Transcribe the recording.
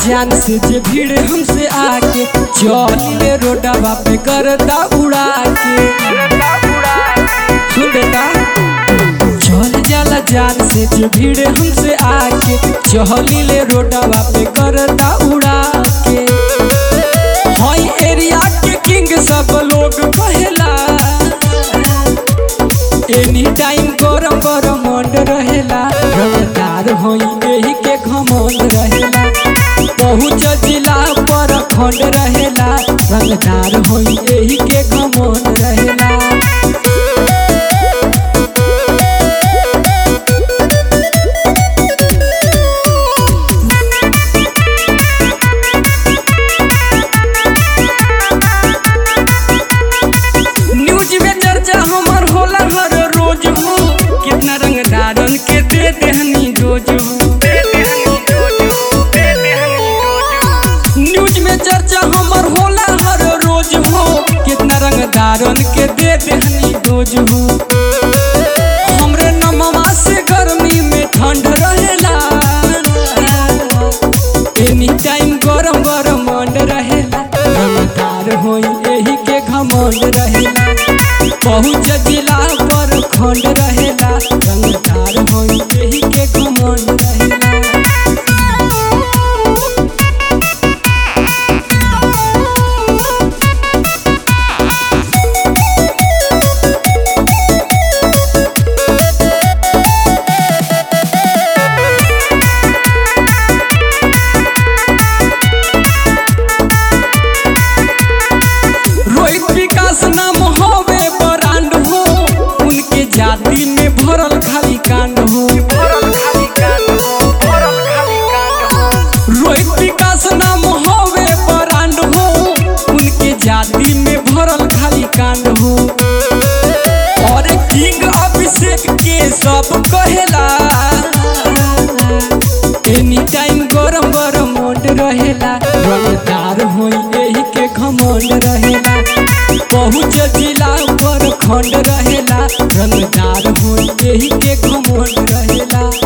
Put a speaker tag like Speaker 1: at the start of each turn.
Speaker 1: जान से जे भीड़ हमसे आके चलिले रोडवा पे करता उड़ा के सुन बेटा चल जाला जान से जे भीड़ हमसे आके चलिले रोडवा पे करता उड़ा के हई एरिया के किंग सब लोग कहेला एनी टाइम गरम गरम मंड रहेला रंगदार होई एही के घमंड रहेला पहुँच जिला पर खंड रहेला रंगदार होई एही के घमंड रहेला न्यूज में चर्चा हमर होला हर रोज हो कितना रंगदारन के दे देहनी डोज हो न्यूज में चर्चा हमर होला हर रोज हो कितना रंगदारन के दे देहनी डोज हो हमरे नमवा से गर्मी में ठंड रहेला एनी टाइम गरम गरम मंड रहेला रंगदार होई एही के घमंड रहेला पहुँच जिला पर खंड रहेला रंगदार होई एही के घमंड रहेला रोहित विकास नाम होवे ब्रांड हो उनके जाति में भरल खाली कांड हो रोहित विकास नाम होवे ब्रांड हो उनके जाति में भरल खाली कांड हो और किंग अभिषेक के सब कहेला एनी टाइम गरम गरम मोट रहेला रंगदार होई एही के घमंड रहेला पहुँच जिला पर खंड रहेला रंगदार होई एही के घमंड रहेला